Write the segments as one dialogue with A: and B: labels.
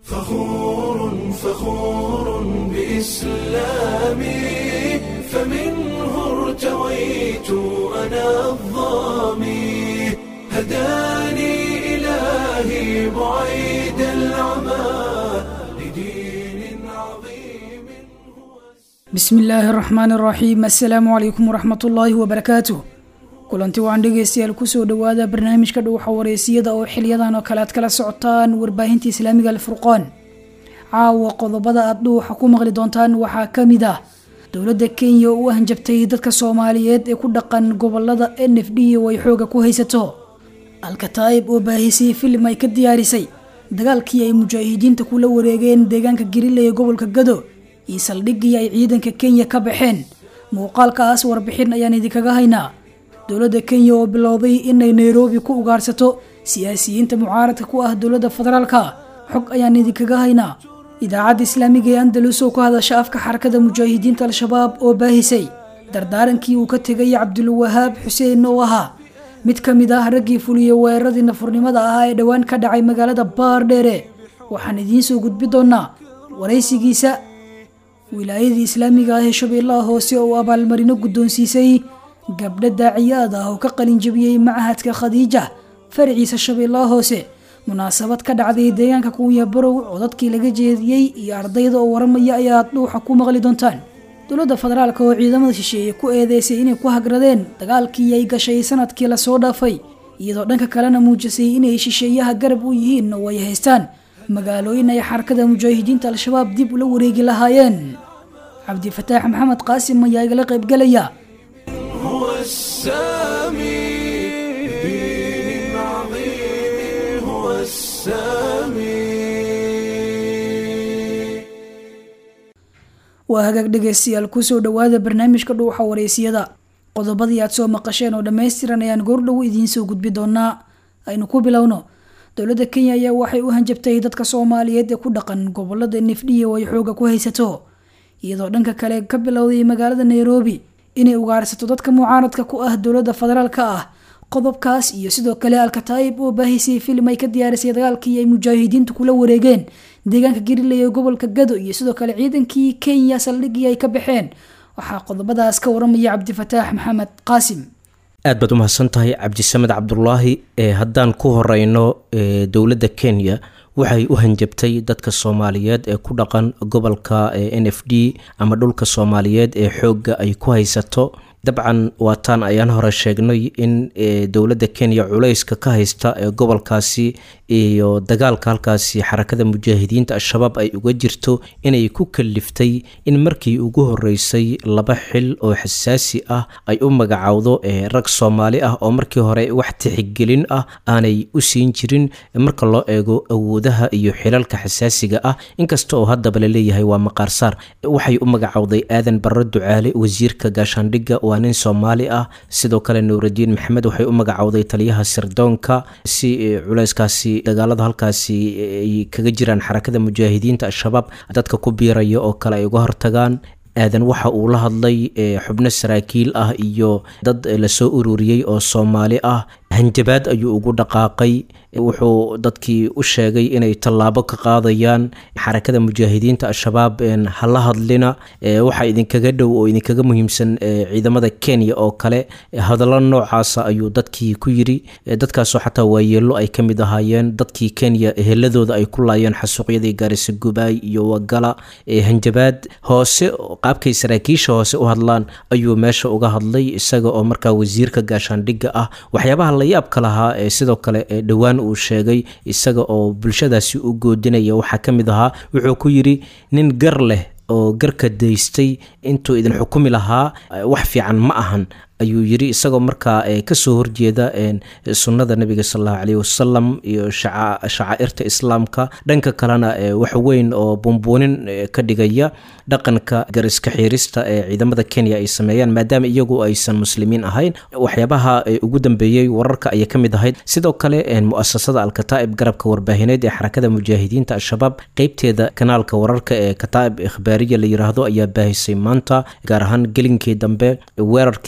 A: فخور فخور بإسلامي فمنه ارتويت أنا الظامي هداني إلهي بعيد العمى لدين عظيم هو
B: bismi illaahi araxmaan araxiim assalaamu calaykum waraxmat ullaahi wabarakaatuh kulanti waan dhegeystayaal kusoo dhawaada barnaamijka dhuuxa wareysiyada oo xiliyadan oo kale aad kala socotaan warbaahinta islaamiga alfurqaan caawa qodobada aad dhuuxa ku maqli doontaan waxaa kamid ah dowladda kenya oo u hanjabtay dadka soomaaliyeed ee ku dhaqan gobolada n f d oo ay xooga ku haysato alkataa'ib oo baahisay filim ay ka diyaarisay dagaalkii ay mujaahidiinta kula wareegeen deegaanka garile ee gobolka gado iyo saldhiggii ay ciidanka kenya ka baxeen muuqaalkaas warbixin ayaan idinkaga haynaa dowladda kenya oo bilowday inay nairobi ku ugaarsato siyaasiyiinta mucaaradka ku ah dowladda federaalka xog ayaan idinkaga haynaa idaacadda islaamiga ee andalus oo ku hadasha afka xarakada mujaahidiinta al-shabaab oo baahisay dardaarankii uu ka tegay cabdulwahaab xuseen oo ahaa mid ka mid ah raggii fuliyey weeraradii nafurnimada ahaa ee dhowaan ka dhacay magaalada baardheere waxaan idiin soo gudbi doonaa waraysigiisa wilaayadii islaamiga ah ee shabeellaha hoose oo abaalmarino guddoonsiisay gabdho daaciyaad ah oo ka qalinjabiyey machadka khadiija faraciisa shabeellaha hoose munaasabad ka dhacday deegaanka kuunya barow codadkii laga jeediyey iyo ardayda oo waramaya ayaad dhuuxa ku maqli doontaan dowladda federaalk oo ciidamada shisheeye ku eedeysay inay ku hagradeen dagaalkii ay gashay sanadkii lasoo dhaafay iyadoo dhanka kalena muujisay inay shisheeyaha garab u yihiin oo ay haystaan magaalooyin ay xarakada mujaahidiinta al-shabaab dib ula wareegi lahaayeen cabdifataax maxamed qaasim ayaa igala qaybgelaya
A: هو السامي بدين عظيم هو السامي
B: waa hagaag dhegeystayaal kusoo dhawaada barnaamijka dhuuxa wareysiyada qodobadii aad soo maqasheen oo dhammaystiran ayaan goordhow idiin soo gudbi doonaa aynu ku bilowno dowladda kenya ayaa waxay u hanjabtay dadka soomaaliyeed ee ku dhaqan gobolada nifdhiya oo ay xooga ku haysato iyadoo dhanka kale ka bilowday magaalada nairobi inay ugaarsato dadka mucaaradka ku ah dowladda federaalka ah qodobkaas iyo sidoo kale alkataa'ib oo baahisay filim ay ka diyaarisay dagaalkii ay mujaahidiintu kula wareegeen deegaanka gariley ee gobolka gado iyo sidoo kale ciidankii kenya saldhiggii ay ka baxeen waxaa qodobadaas ka waramaya cabdifataax maxamed qaasim
C: aad baad u mahadsan tahay cabdisamed cabdulaahi ee haddaan ku horeyno ee dowladda kenya waxay u hanjabtay dadka soomaaliyeed ee ku dhaqan gobolka n f d ama dhulka soomaaliyeed ee xoogga ay ku haysato dabcan waataan ayaan hore sheegnay in dowladda kenya culayska ka haysta ee gobolkaasi iyo dagaalka halkaasi xarakada mujaahidiinta al-shabaab ay uga jirto inay ku kaliftay in markii ugu horeysay laba xil oo xasaasi ah ay u magacowdo rag soomaali ah oo markii hore wax tixigelin ah aanay u siin jirin marka loo eego awoodaha iyo xilalka xasaasiga ah inkasta oo haddaba laleeyahay waa maqaarsaar waxay u magacowday aadan barre ducaale wasiirka gaashaandhigga waa nin soomaali ah sidoo kale nuuraddiin maxamed waxay u magacowday taliyaha sirdoonka si culayskaasi dagaalada halkaasi ay kaga jiraan xarakada mujaahidiinta al-shabaab dadka ku biiraya oo kale ay uga hortagaan aadan waxa uu la hadlay xubno saraakiil ah iyo dad lasoo ururiyey oo soomaali ah hanjabaad ayuu ugu dhaqaaqay wuxuu dadkii u sheegay inay tallaabo ka qaadayaan xarakada mujaahidiinta al-shabaab hala hadlina waxaa idinkaga dhow oo idinkaga muhiimsan ciidamada kenya oo kale hadallo noocaasa ayuu dadkii ku yiri dadkaasoo xataa waayeelo ay ka mid ahaayeen dadkii kenya eheladooda ay ku laayeen xasuuqyadii gaarisa gubaay iyo wagala hanjabaad hoose qaabkay saraakiisha hoose u hadlaan ayuu meesha uga hadlay isaga oo markaa wasiirka gaashaandhigga ah waxyaabaha la yaabka lahaa ee sidoo kale dhowaan uu sheegay isaga oo bulshadaasi u goodinaya waxaa ka mid ahaa wuxuu ku yidhi nin gar leh oo garka daystay intuu idin xukumi lahaa wax fiican ma ahan ayuu yiri isagoo markaa kasoo horjeeda sunnada nabiga salallahu caleyhi wasalam iyo shacaa'irta islaamka dhanka kalena wax weyn oo bumbuunin ka dhigaya dhaqanka gariska xiirista ee ciidamada kenya ay sameeyaan maadaama iyagu aysan muslimiin ahayn waxyaabaha ugu dambeeyey wararka ayay ka mid ahayd sidoo kale muasasada alkataa'ib garabka warbaahineed ee xarakada mujaahidiinta al-shabaab qeybteeda kanaalka wararka ee kataa'ib ikhbaariya la yiraahdo ayaa baahisay maanta gaar ahaan gelinkii dambe weerarkii ay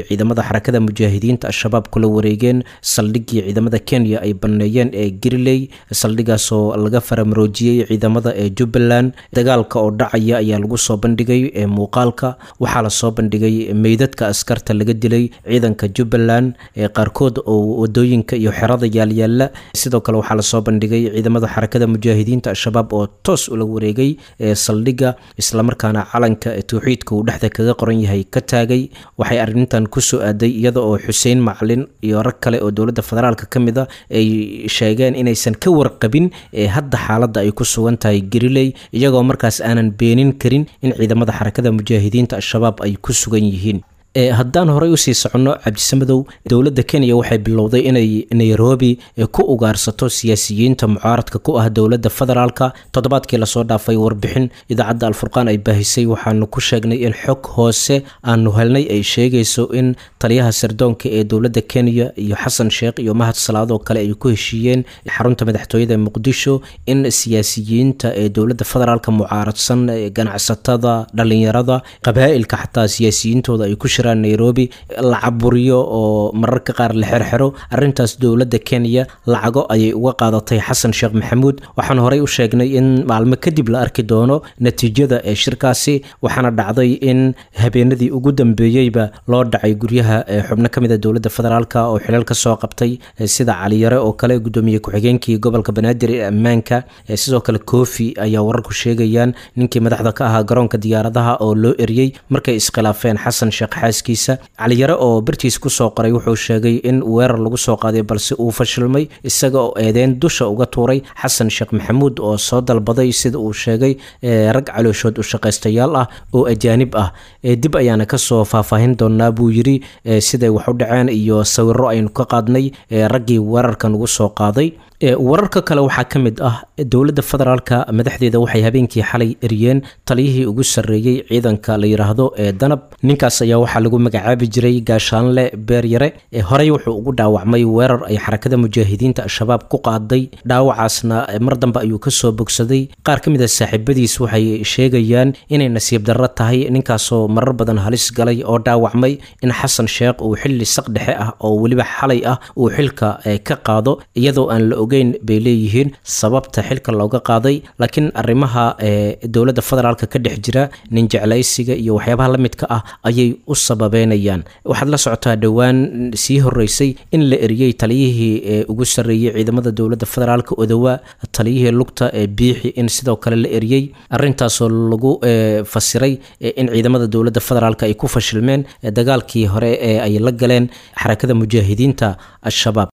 C: ciidamada xarakada mujaahidiinta al-shabaab kula wareegeen saldhigii ciidamada kenya ay baneeyeen ee giriley saldhigaasoo laga faramaroojiyey ciidamada ee jubbaland dagaalka oo dhacaya ayaa lagu soo bandhigay ee muuqaalka waxaa lasoo bandhigay meydadka askarta laga dilay ciidanka jubbaland ee qaarkood oo wadooyinka iyo xerada yaalyaala sidoo kale waxaa lasoo bandhigay ciidamada xarakada mujaahidiinta al-shabaab oo toos ula wareegay ee saldhigga islamarkaana calanka towxiidka uu dhexda kaga qoran yahay ka taagay waxay arrintan kusoo aaday iyada oo xuseen macalin iyo rag kale oo dowladda federaalka ka mid a ay sheegeen inaysan ka warqabin ee hadda xaaladda ay ku sugan tahay gariley iyagoo markaas aanan beenin karin in ciidamada xarakada mujaahidiinta al-shabaab ay ku sugan yihiin haddaan horey usii soconno cabdisamadow dowladda kenya waxay bilowday inay nairobi ku ugaarsato siyaasiyiinta mucaaradka ku ah dowladda federaalka toddobaadkii lasoo dhaafay warbixin idaacadda alfurqaan ay baahisay waxaanu ku sheegnay in xog hoose aanu helnay ay sheegayso in taliyaha sirdoonka ee dowladda kenya iyo xasan sheekh iyo mahad salaadoo kale ay ku heshiiyeen xarunta madaxtooyada muqdisho in siyaasiyiinta ee dowladda federaalka mucaaradsan ganacsatada dhalinyarada qabaa'ilka xataa siyaasiyiintooda ay ku nairobi la caburiyo oo mararka qaar la xerxero arintaas dowladda kenya lacago ayay uga qaadatay xasan sheekh maxamuud waxaan horey u sheegnay in maalmo kadib la arki doono natiijada ee shirkaasi waxaana dhacday in habeenadii ugu dambeeyeyba loo dhacay guryaha xubno ka mida dowladda federaalk oo xilal ka soo qabtay sida caliyare oo kale gudoomiye ku-xigeenkii gobolka banaadir ee ammaanka sidoo kale kofi ayaa wararku sheegayaan ninkii madaxda ka ahaa garoonka diyaaradaha oo loo eriyey markay iskhilaafeen xasan sheekh xaaskiisa caliyare oo bartiis kusoo qoray wuxuu sheegay in weerar lagu soo qaaday balse uu fashilmay isaga oo eedeyn dusha uga tuuray xasan sheekh maxamuud oo soo dalbaday sida uu sheegay rag calooshood u shaqaystayaal ah oo ajaanib ah dib ayaana kasoo faahfaahin doonaa buu yiri siday wax u dhaceen iyo sawiro aynu ka qaadnay raggii weerarkan ugu soo qaaday wararka kale waxaa ka mid ah dowladda federaalka madaxdeeda waxay habeenkii xalay eriyeen taliyihii ugu sarreeyey ciidanka la yidhaahdo ee danab ninkaas ayaa waxaa lagu magacaabi jiray gaashaanle beeryare horey wuxuu ugu dhaawacmay weerar ay xarakada mujaahidiinta al-shabaab ku qaaday dhaawacaasna mar dambe ayuu kasoo bogsaday qaar ka mid a saaxiibadiis waxay sheegayaan inay nasiib darro tahay ninkaasoo marar badan halis galay oo dhaawacmay in xasan sheekh uu xilli saq dhexe ah oo weliba xalay ah uu xilka ka qaado iyadoo aan la ogeyn bay leeyihiin sababta xilka looga qaaday laakiin arrimaha dowladda federaalka ka dhex jira nin jeclaysiga iyo waxyaabaha la midka ah ayay u sababeynayaan waxaad la socotaa dhowaan sii horeysay in la eriyey taliyihii ugu sarreeyey ciidamada dowladda federaalka odowa taliyihii lugta ee biixi in sidoo kale la eriyey arintaasoo lagu fasiray in ciidamada dowladda federaalk ay ku fashilmeen dagaalkii hore ee ay la galeen xarakada mujaahidiinta al-shabaab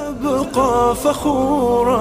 A: سأبقى فخورا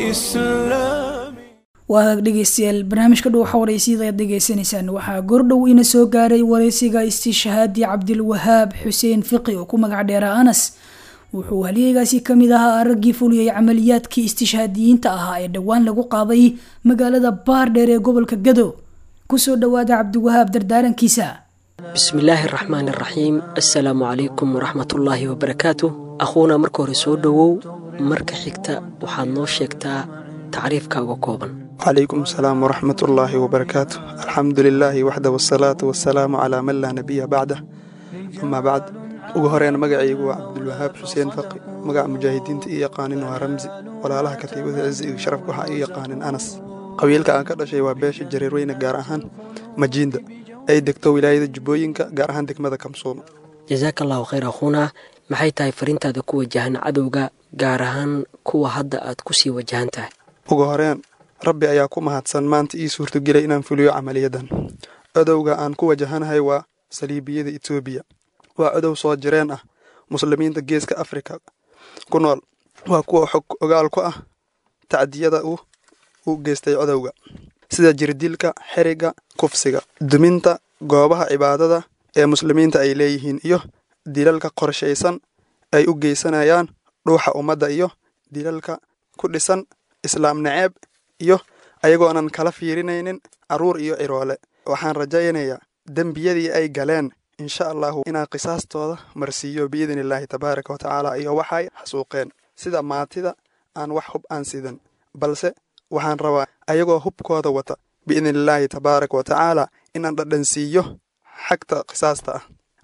A: بإسلامي
B: waa dhegeystayaal barnaamijka dhow waxa waraysyada ayaad dhegeysanaysaan waxaa goordhow ina soo gaaray waraysiga istiishahaadii cabdilwahaab xuseen fiqi oo ku magac dheera anas wuxuu halyeegaasi kamid ahaa raggii fuliyey camaliyaadkii istishhaadiyiinta ahaa ee dhowaan lagu qaaday magaalada baardheer ee gobolka gado kusoo dhawaada cabdiwahaab dardaarankiisa
D: bismi illaahi araxmaan araxiim assalaamu calaykum waraxmatullaahi wabarakaatu akhuuna marka hore soo dhowow marka xigta waxaad noo sheegtaa tacriifkaaga kooban
E: calaykum asalaam waraxmat ullaahi wabarakaatu alxamdu lilaahi waxda wasalaatu wasalaamu calaa man laa nabiya bacdah amaa bacd ugu horeyn magacaygu waa cabdulwahaab xuseen faqi magaca mujaahidiinta ii yaqaanin waa ramsi walaalaha katiibada cizi iyo sharafka waxaa ii yaqaanin anas qabiilka aan ka dhashay waa beesha jareerweyne gaar ahaan majiinda ay degto wilaayada jubbooyinka gaar ahaan degmada kamsuuma
D: jasaaka allahu khayr akhuuna maxay tahay fariintaada ku wajahan cadowga gaar ahaan kuwa hadda aad ku sii wajahan tahay
E: ugu horeen rabbi ayaa ku mahadsan maanta ii suurtogelay inaan fuliyo camaliyadan codowga aan ku wajahanahay waa saliibiyada etoobiya waa codow soo jireen ah muslimiinta geeska afrika ku nool waa kuwa xog ogaal ku ah tacdiyada uu u geystay codowga sida jirdilka xeriga kufsiga duminta goobaha cibaadada ee muslimiinta ay leeyihiin iyo dilalka qorshaysan ay u geysanayaan dhuuxa ummadda iyo dilalka ku dhisan islaam naceeb iyo ayagoonan kala fiirinaynin carruur iyo ciroole waxaan rajaynayaa dembiyadii ay galeen insha allahu inaan qisaastooda marsiiyo biidni illaahi tabaaraka wa tacaala iyo waxay xasuuqeen sida maatida aan wax hub aan sidan balse waxaan rabaa ayagoo hubkooda wata biidni illaahi tabaaraka wa tacaala inaan dhadhansiiyo xagta qisaasta ah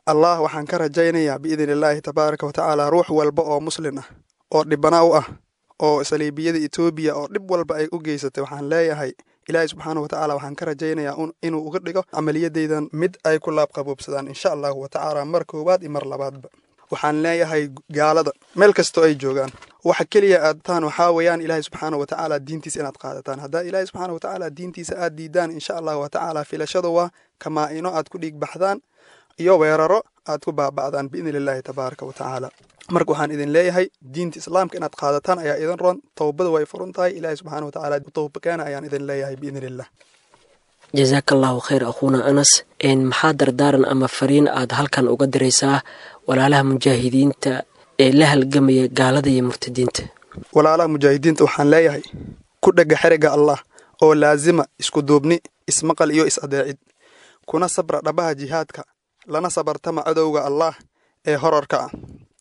E: allah waxaan ka rajaynayaa biidni illaahi tabaaraka wa tacaala ruux walba oo muslin ah oo dhibana u ah oo saliibiyada etoobiya oo dhib walba ay u geysatay waxaan leeyahay ilaahay subxaana wa tacaala waxaan ka rajaynayaa inuu uga dhigo camaliyadaydan mid ay ku laabqaboobsadaan insha allahu wa tacaala mar koowaad iyo mar labaadba waxaan leeyahay gaalada meel kastoo ay joogaan waxa keliya aadtaan waxaa weeyaan ilaahay subxaana wa tacaala diintiisa inaad qaadataan haddaa ilaahay subxaana wa tacaala diintiisa aad diidaan insha allahu wa tacaala filashada waa kamaa-ino aad ku dhiig baxdaan iyo weeraro aad ku baaba'daan biidni illaahi tabaaraka wa tacaala marka waxaan idin leeyahay diinta islaamka inaad qaadataan ayaa idin ron towbada way furun tahay ilaahay subxaana wa tacaala towbakeena ayaan idin leeyahay biidni illah
D: jazaaka allahu khayr akhuuna anas maxaa dardaaran ama fariin aad halkan uga diraysaa walaalaha mujaahidiinta ee la halgamaya gaalada iyo murtadiinta
E: walaalaha mujaahidiinta waxaan leeyahay ku dhega xeriga allah oo laasima isku duubni ismaqal iyo is adeecid kuna sabra dhabaha jihaadka lana sabartama cadowga allah ee horarka ah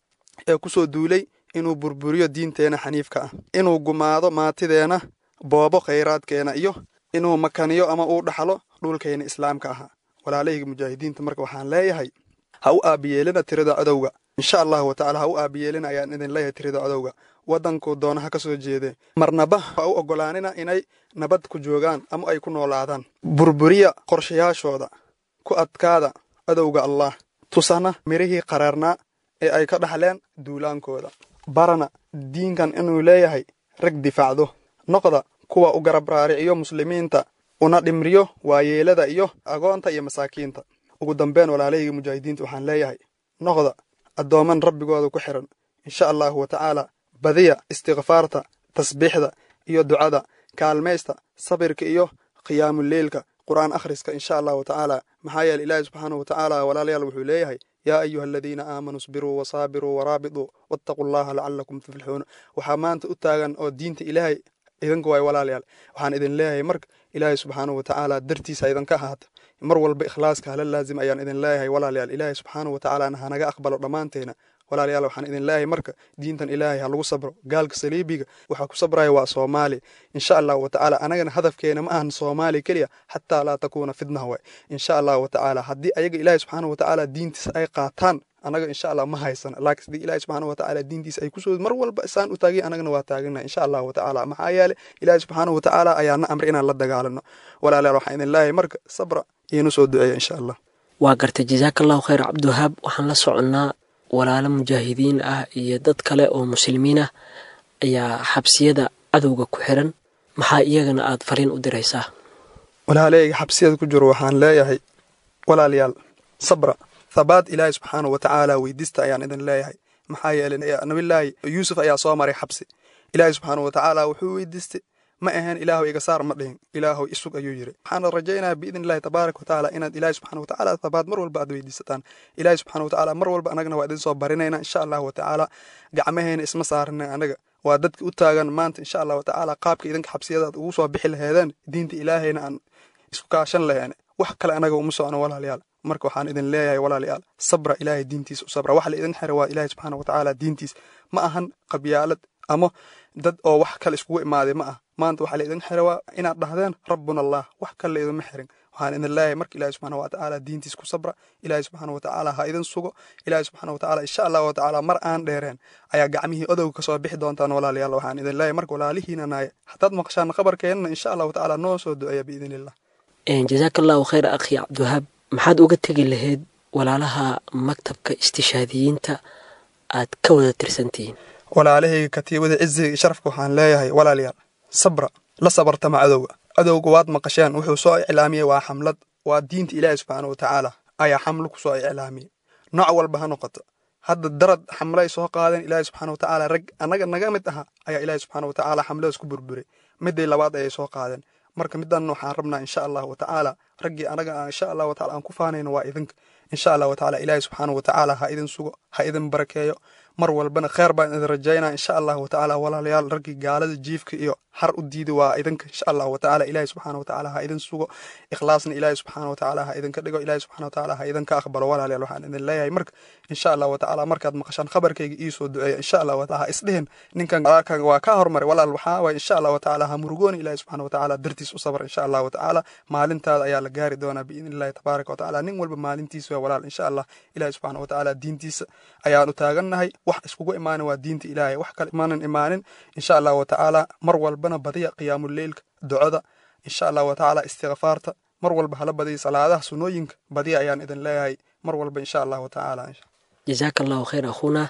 E: ee ku soo duulay inuu burburiyo diinteena xaniifka ah inuu gumaado maatideena boobo khayraadkeena iyo inuu makaniyo ama uu dhaxlo dhulkayna islaamka ahaa walaalahayga mujaahidiinta marka waxaan leeyahay ha u aabiyeelina tirada cadowga insha allahu wa tacala ha u aabiyeelina ayaan idin leeyahay tirada cadowga waddankuu doonaha ka soo jeedee marnaba ha u oggolaanina inay nabad ku joogaan ama ay ku noolaadaan burburiya qorshayaashooda ku adkaada cadowga allah tusana mirihii qaraarnaa ee ay ka dhaxleen duulaankooda barana diinkan inuu leeyahay rag difaacdo noqda kuwa u garab raariciyo muslimiinta una dhimriyo waayeelada iyo agoonta iyo masaakiinta ugu dambeyn walaalahayga mujaahidiinta waxaan leeyahay noqda addooman rabbigooda ku xiran insha allahu wa tacaala badiya istikfaarta tasbiixda iyo ducada kaalmaysta sabirka iyo qiyaamuleylka qur'aan akhriska insha allahu wa tacaala maxaa yeele ilaahi subxaanahu wa tacaala walaalayaal wuxuu leeyahay yaa ayuha aladiina aamanuu isbiruu wasaabiruu waraabituu wattaquu llaha lacalakum tuflixuun waxaa maanta u taagan oo diinta ilaahay idinka waay walaalayaal waxaan idin leeyahay marka ilaahay subxaanahu wa tacaala dartiisa idinka ahaata mar walba ikhlaaska hala laazim ayaan idin leeyahay walaalayaal ilaahay subxaanahu wa tacaalana hanaga aqbalo dhammaanteena walaalayaal waxaan idin leeyahay marka diintan ilaahay ha lagu sabro gaalka saliibiga waxaa ku sabraya waa soomaali insha allahu wa tacaala anagana hadafkeena ma ahan soomaali keliya xataa laa takuuna fitnah waay insha allahu wa tacaala haddii ayaga ilaahay subxaanahu wa tacaala diintiisa ay qaataan anaga insha allah ma haysana laakiin sidii ilaahay subxaanahu wa tacaala diintiisa ay kusoo mar walba isaan u taagay anagana waa taagana insha allahu wa tacaala maxaa yeele ilaahay subxaanahu wa tacaala ayaa na amray inaan la dagaalano walaalayaal waxaan idin leeyahay marka sabra iyonu soo duceeya insha allah
D: waa gartay jazaaka allahu khayr cabdiwahaab waxaan la soconnaa walaalo mujaahidiin ah iyo dad kale oo muslimiin ah ayaa xabsiyada cadowga ku xiran maxaa iyagana aad fariin u diraysaa
E: walaaleyga xabsiyada ku jiro waxaan leeyahay walaalayaal sabra thabaat ilaahay subxaanahu wa tacaala weydiista ayaan idin leeyahay maxaa yeelay nabillaahi yuusuf ayaa soo maray xabsi ilaahay subxaanahu wa tacaala wuxuu weydiistay ma ahayn ilaahu iga saar ma dhihin ilaahu isug ayuu yiri waxaana rajaynayaa biidni illahi tabaaraka wa tacaala inaad ilaahi subxana wa tacaala thabaat mar walba aad weydiisataan ilaahi subxana wa tacaala mar walba anagana waa idin soo barinayna insha allahu wa tacaala gacmaheena isma saarina anaga waa dadka u taagan maanta insha allah wa tacaala qaabka idinka xabsiyadaad ugu soo bixi laheedeen diinta ilaahayna aan isku kaashan laheene wax kale anaga uma socno walaalayaal marka waxaan idin leeyahay walaalayaal sabra ilaahay diintiisa u sabra waxa la idin xira waa ilaahay subxaana wa tacaala diintiisa ma ahan qabyaalad ama dad oo wax kale iskugu imaaday ma ah maanta waxaa la idin xira waa inaad dhahdeen rabbuna allah wax kale la idinma xirin waxaan idin leeyahay marka ilaahay subxaana wa tacaala diintiisa ku sabra ilaahay subxaana wa tacaala ha idin sugo ilaahay subxaana wa tacaala insha allah wa tacaala mar aan dheereen ayaa gacmihii odowga kasoo bixi doontaan walaalayaal waxaan idin leeyahay marka walaalihiina naaya haddaad maqashaan khabarkeenna insha allah wa tacaala noo soo duceeya biidni illah
D: jazaaka allahu khayr akhi cabdiwahaab maxaad uga tegi lahayd walaalaha maktabka istishaadiyiinta aad ka wada tirsantihiin
E: walaalahayga katiibada ciziga iyo sharafka waxaan leeyahay walaalayaal sabra la sabartama cadowga cadowga waad maqasheen wuxuu soo iclaamiyey waa xamlad waa diinta ilaahi subxaana wa tacaala ayaa xamlo ku soo iclaamiyey nooc walba ha noqoto hadda darad xamlay soo qaadeen ilaahi subxaana wa tacaala rag annaga naga mid aha ayaa ilaahi subxaana wa tacaala xamladaas ku burburay midday labaad ayay soo qaadeen marka midan waxaan rabnaa insha allah wa tacaala raggii anaga insha allah wa taala aan ku faanayno waa idinka insha allah wa tacaala ilaahi subxaana wa tacaala ha idin sugo ha idin barakeeyo mar walbana kheer baan idin rajaynaa insha allah wa tacaala walaalayaal raggii gaalada jiifka iyo har u diidi waa idinka insha allah wa tacaala ilaahi subxaana wa tacaala ha idin sugo ikhlaasna ilaahi subxaana wa tacaala ha idinka dhigo ilaahi subxaana wa tacaala ha idinka aqbalo walaalayaal waxaan idin leeyahay marka insha allah wa tacaala markaad maqashaan khabarkayga ii soo duceeya insha allah wa tacaala ha isdhihin ninkan walaalkan waa ka hormaray walaal waxaa waay insha allah wa tacaala ha murugooni ilaahi subxaana wa tacaala dartiis u sabar insha allah wa tacaala maalintaada ayaa la gaari doonaa biidni illahi tabaaraka wa tacaala nin walba maalintiisa waa walaal insha allah ilahi subxaana wa tacaala diintiisa ayaanu taagannahay wax iskugu imaanin waa diinta ilaahay wax kale imaanan imaanin insha allah wa tacaala mar walbana badiya qiyaamuleylka ducada insha allah wa tacaala istikfaarta mar walba hala badiya salaadaha sunooyinka badiya ayaan idin leeyahay mar walba insha allah wa tacaala
D: jasaaka allahu khayr akhuuna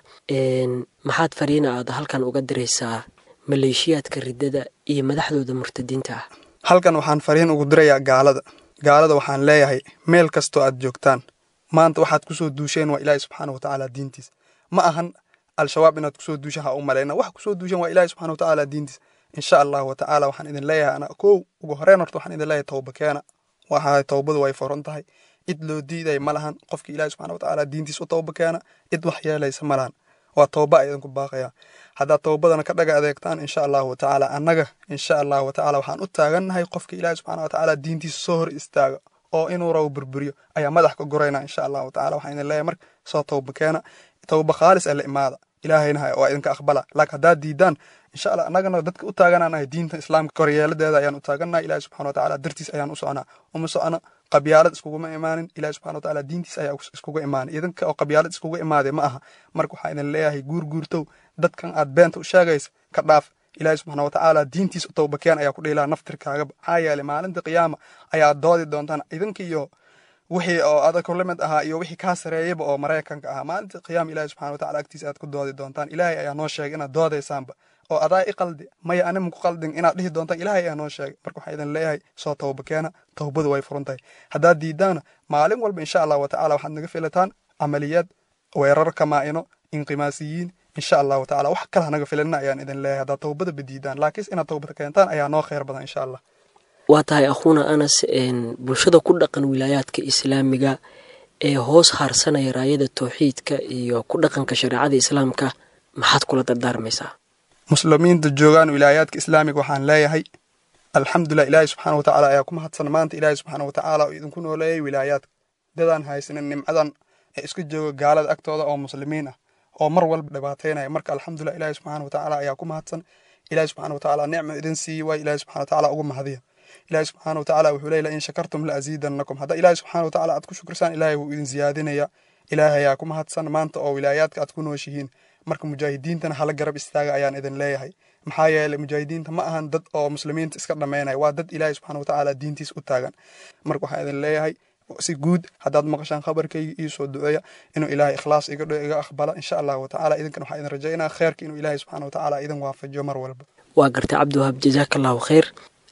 D: maxaad fariina aad halkan uga diraysaa maleeshiyaadka riddada iyo madaxdooda murtadiinta ah
E: halkan waxaan fariin ugu dirayaa gaalada gaalada waxaan leeyahay meel kastoo aad joogtaan maanta waxaad kusoo duusheen waa ilaahi subxaana wa tacaala diintiis ma ahan al-shabaab inaad kusoo duushaan ha u malayna waxa kusoo duusheen waa ilaahi subxana wa tacaala diintiis insha allah wa tacaala waxaan idin leeyahay ana kow ugu horeen horta waxaan idin leeyahay towba keena waxa towbadu way furan tahay cid loo diiday ma lahan qofki ilaahi subxana wa tacaala diintiis u towba keena cid wax yeelaysa ma lahan waa towba a idinku baaqaya haddaad towbadana ka dhaga adeegtaan insha allahu wa tacaala annaga insha allahu wa tacaala waxaan u taagannahay qofka ilaahi subxana wa tacaala diintiisa soo hor istaaga oo inuu raw burburiyo ayaa madax ka gorayna insha allahu wa tacala waxaan idin leeyahay marka soo towba keena towba khaalis ee la imaada ilaahayna waa idinka aqbala laakiin haddaad diidaan insha allah annagana dadka u taagananahay diinta islaamka koryeeladeeda ayaan u taagannahay ilahi subxana wa tacaala dartiis ayaan u soconaa uma socona qabyaalad iskuguma imaanin ilahi subxana wa tacaala diintiis ayaa iskuga imaanin idinka oo qabyaalad iskuga imaaday ma aha marka waxaa idin leeyahay guurguurtow dadkan aad beenta u sheegaysa ka dhaaf ilaahi subxana wa tacaala diintiis u towbakeen ayaa ku dhiilaa naftirkaagaba maxaa yeelay maalinta qiyaama ayaa doodi doontaan idinka iyo wixii oo adag limid ahaa iyo wixii kaa sareeyaba oo maraykanka ahaa maalinta qiyaama ilahi subxana wa tacala agtiisa aad ku doodi doontaan ilaahay ayaa noo sheegay inaad doodaysaanba oo adaa i qaldi maya anima ku qaldin inaad dhihi doontaan ilaahay ayaa noo sheegay marka waxaa idin leeyahay soo towba keena towbadu way furan tahay haddaad diidaana maalin walba insha allah wa tacala waxaad naga filataan camaliyad weerar kamaa'ino inqimaasiyiin insha allah wa tacala wax kale hanaga filina ayaan idin leeyahay haddaad towbada badiidaan laakiin inaad towbada keentaan ayaa noo khayr badan insha allah
D: waa tahay akhuuna anas bulshada ku dhaqan wilaayaadka islaamiga ee hoos haarsanaya raayada towxiidka iyo ku dhaqanka shareecada islaamka maxaad kula dardaarmaysaa
E: muslimiinta joogaan wilaayaadka islaamiga waxaan leeyahay alxamdulilah ilaahi subxaana wa tacaala ayaa ku mahadsan maanta ilaahi subxaana wa tacaala oo idinku nooleeyay wilaayaadka dadaan haysanin nimcadan ee iska jooga gaalada agtooda oo muslimiin ah oo mar walba dhibaataynaya marka alxamdulilah ilaahi subxaana wa tacaala ayaa ku mahadsan ilaahi subxaana wa tacaala nicma idin siiyi waay ilaahi subxana wa tacaala ugu mahadiya ilaahi subxaana wa tacaala wuxuu leeyahy in shakartum la aziidanakum hadda ilaahi subxaana wa tacaala aad ku shukrisaan ilaahay wuu idin ziyaadinaya ilaahay ayaa ku mahadsan maanta oo wilaayaadka aad ku nooshihiin marka mujaahidiintana hala garab istaaga ayaan idin leeyahay maxaa yeelay mujaahidiinta ma ahan dad oo muslimiinta iska dhammaynaya waa dad ilaahi subxana wa tacaala diintiis u taagan marka waxaan idin leeyahay si guud haddaad maqashaan khabarkayga ii soo duceeya inuu ilaahay ikhlaas iga dho iga aqbala insha allah wa tacaala idinkan waxaa idin rajaynaa kheerka inuu ilaahay subxana wa tacaala idin waafajiyo mar walba
D: waa gartay cabdiwahaab jasaaka allahu khayr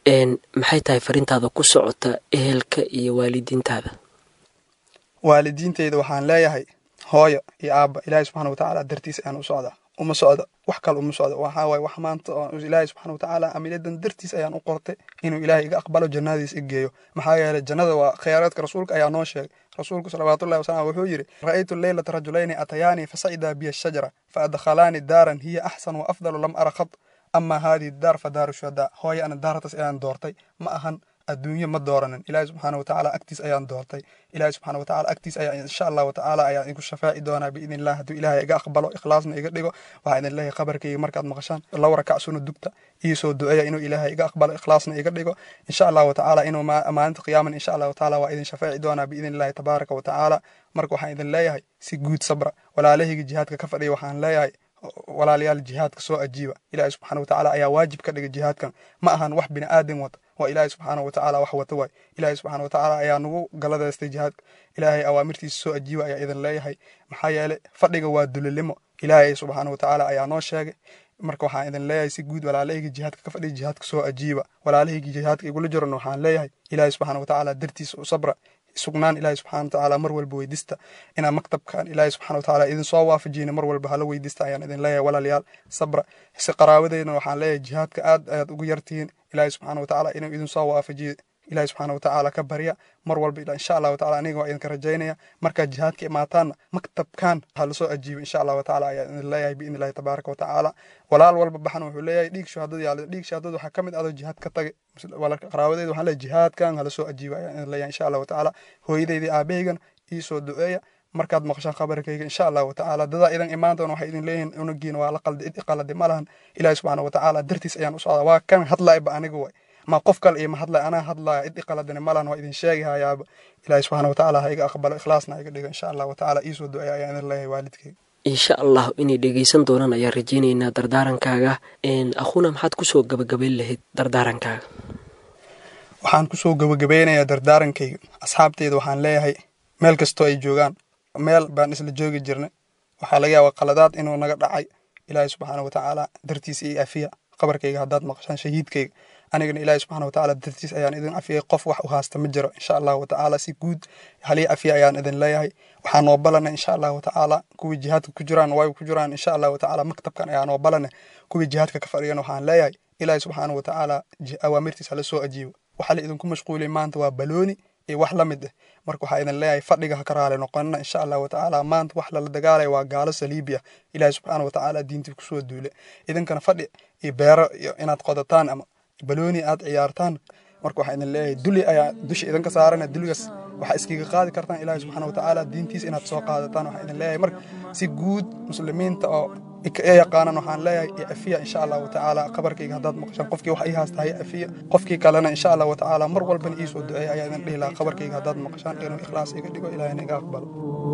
D: maxay tahay farintaada ku socota ehelka iyo waalidiintaada
E: waalidiinteyda waxaan leeyahay hooyo iyo aabba ilaahay subxana wa tacaala dartiis ayaan u socdaa uma socda wax kale uma socda waxaa waaye wax maanta oo ilaahay subxana wa tacaala amiladan dartiis ayaan u qortay inuu ilaahay iga aqbalo jannadiis i geeyo maxaa yeelay jannada waa khayraadka rasuulka ayaa noo sheegay rasuulku salawaatullahi wasalam wuxuu yidhi ra'aytu leylata rajulayni atayaanii fasacidaa biya shajara fa adkhalaani daaran hiya axsan wa afdalu lam ara khad ama haadihi daar fa daaru shuhadaa hooyo ana daartas ayaan doortay ma ahan adduunye ma dooranin ilaahi subxaana wa tacaala agtiis ayaan doortay ilaahi subxaana wa tacaala agtiis ayaa insha allah wa tacaala ayaan igu shafaaci doonaa biidni illah hadduu ilaahay iga aqbalo ikhlaasna iga dhigo waxaa idin leeyahay qabarkayga markaad maqashaan law rakacsuna dugta ii soo duceeya inuu ilaahay iga aqbalo ikhlaasna iga dhigo insha allah wa tacaala inuu maalinta qiyaaman insha allah wa tacaala waa idin shafaaci doonaa biidni illahi tabaaraka wa tacaala marka waxaan idin leeyahay si guud sabra walaalahayga jihaadka ka fadhiya waxaan leeyahay walaalayaal jihaadka soo ajiiba ilaahi subxaana wa tacaala ayaa waajib ka dhigay jihaadkan ma ahan wax bini aadam wata waa ilaahi subxaana wa tacaala wax wata waay ilaahi subxaana wa tacaala ayaa nagu galadaystay jihaadka ilaahay awaamirtiisa soo ajiiba ayaa idin leeyahay maxaa yeelay fadhiga waa dulilimo ilaahay subxaana wa tacaala ayaa noo sheegay marka waxaan idin leeyahay si guud walaalahayga jihaadka ka fadhiya jihaadka soo ajiiba walaalahayga jihaadka igula jirana waxaan leeyahay ilaahi subxaana wa tacaala dartiisa u sabra sugnaan ilaahi subxana wa tacaala mar walba weydista inaa maktabkan ilaahi subxana wa tacaala idin soo waafajiyna mar walba hala weydista ayaan idin leeyahay walaalayaal sabra si qaraabadeydna waxaan leeyahay jihaadka aad ayaad ugu yartihiin ilaahi subxana wa tacaala inuu idin soo waafajiyo ilaahi subxaana wa tacaala ka barya mar walba insha allah wa tacaala aniga waa idinka rajaynaya markaad jihaadka imaataanna maktabkan ha lasoo ajiibo insha allah wa tacaala ayaan idin leeyahay biidni illahi tabaaraka wa tacaala walaal walba baxan wuxuu leeyahay dhiig shahaadada yaala dhiig shahaadada waxaa ka mid adoo jihaad ka tagay walaalka qaraabadeeda waxaan leeyahay jihaadkan ha lasoo ajiibo ayaan idin leeyahay insha allah wa tacaala hooyadeydii aabahaygan ii soo duceeya markaad maqashaan khabarkayga insha allah wa tacaala dadaa idan imaan doona waxay idin leeyihiin unugiina waa la qaldi cid qaladi ma lahan ilaahi subxaana wa tacaala dartiis ayaan u socdaa waa kan hadlaayba aniga way ma qof kale iyo ma hadlaya anaa hadlaya cid iqaladani malan waa idin sheegi hayaaba ilaahay subxaana watacaala ha iga aqbalo ikhlaasna ha iga dhigo insha allahu tacaala iisoo duceeya ayaan idin leeyahay waalidkayga
D: insha allah inay dhegaysan doonaan ayaan rajaynaynaa dardaarankaaga akhuna maxaad kusoo gabagabayn lahayd dardaarankaaga
E: waxaan kusoo gabagabeynayaa dardaarankayga asxaabteyda waxaan leeyahay meel kastoo ay joogaan meel baan isla joogi jirnay waxaa laga yaabaa qaladaad inuu naga dhacay ilaahay subxaana watacaala dartiisa iyo afiya qabarkayga haddaad maqashaan shahiidkayga anigana ilaahay subxaana watacaala dartiis ayaan idin afiyay qof wax u haasta ma jiro insha allahu watacaala si guud halii afiya ayaan idin leeyahay waxaa noo balana insha allahu watacaala kuwii jihaadka ku jiraan way ku jiraan insha allahu watacaala maktabkan ayaa noo balana kuwii jihaadka ka fadhiyan waxaan leeyahay ilaahay subxaana watacaala awaamirtiis hala soo ajiibo waxaa la idinku mashquulay maanta waa balooni iyo wax la mid ah marka waxaa idin leeyahay fadhiga ha ka raali noqonina insha allahu watacaala maanta wax lala dagaalaya waa gaalo saliibi ah ilaahay subxaana watacaala diintii kusoo duule idinkana fadhi iyo beero iyo inaad qodataan ama balooni aad ciyaartaan marka waxaa idin leeyahay duli ayaa dusha idinka saarana duligaas waxaa iskiga qaadi kartaan ilaahay subxaana watacaala diintiisa inaad soo qaadataan waxaa idin leeyahay marka si guud muslimiinta oo ee yaqaanan waxaan leeyahay iyo afiya insha allahu watacaala qabarkayga haddaad maqashaan qofkii wax ii haasta haya afiya qofkii kalena insha allahu watacaala mar walbana iisoo duceeya ayaa idin dhihi lahaa qabarkayga haddaad maqashaan inuu ikhlaas iga dhigo ilaahina iga aqbalo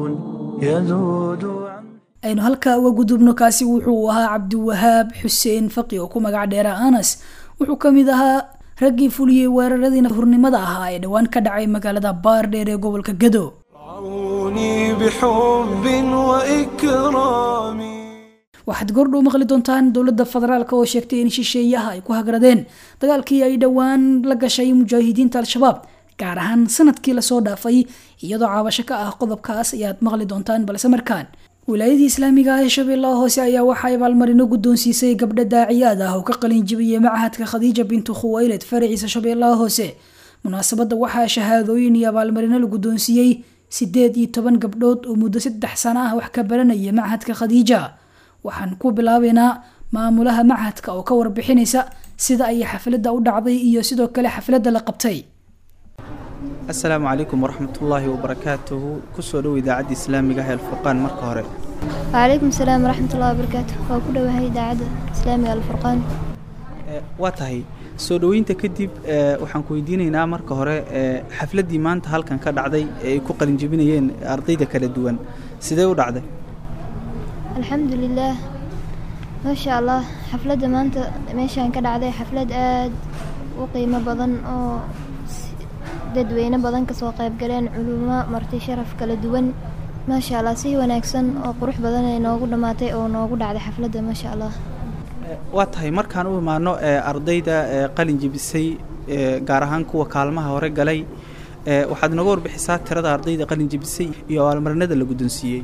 B: aynu halkaa uga gudubno kaasi wuxuu ahaa cabdiwahaab xuseen faqi oo ku magac dheera anas wuxuu ka mid ahaa raggii fuliyey weeraradii hurnimada ahaa ee dhowaan ka dhacay magaalada baardheer ee gobolka gado
A: رعوني بحب وإكرام
B: waxaad goordhow maqli doontaan dowladda federaalk oo sheegtay in shisheeyaha ay ku hagradeen dagaalkii ay dhowaan la gashay mujaahidiinta al-shabaab gaar ahaan sanadkii lasoo dhaafay iyadoo caabasho ka ah qodobkaas ayaad maqli doontaan balse markaan wilaayadii islaamiga ah ee shabeellaha hoose ayaa waxaa abaalmarino guddoonsiisay gabdho daaciyaad ah oo ka qalin jibiyey machadka khadiija bintu khuwayled faraciisa shabeellaha hoose munaasabadda waxaa shahaadooyin iyo abaalmarino la guddoonsiiyey sideed iyo toban gabdhood oo muddo saddex sano ah wax ka baranaya machadka khadiija waxaan ku bilaabaynaa maamulaha machadka oo ka warbixinaysa sida ay xafladda u dhacday iyo sidoo kale xafladda la qabtay
F: asalaamu calaykum waraxmatullaahi wabarakaatuhu kusoo dhow idaacadda islaamiga ah ee alfurqaan marka hore
G: wcalaykum asalaam waraxmatullahi wabarakaatu waa ku dhowahay idaacadda islaamiga alfurqaan
F: Eh, waa tahay soo dhoweynta kadib eh, waxaan ku weydiinaynaa marka hore eh, xafladdii maanta halkan ka dhacday ee ay ku qalinjebinayeen ardayda kala duwan sidee u dhacday
G: alxamdu lilaah maasha allah xafladda maanta meeshaan ka dhacday xaflad aad u qiimo badan oo si- dadweyne badan kasoo qayb galeen culumo marti sharaf kala duwan maasha allah si wanaagsan oo qurux badan ay noogu dhammaatay oo noogu dhacday xafladda maasha allah
F: Eh, waa tahay markaan u imaano eh, ardayda eh, qalin jebisay eh, gaar ahaan kuwa kaalmaha hore galay eh, waxaad nooga warbixisaa tirada ardayda qalin jebisay iyo abaalmarinada la guddoonsiiyey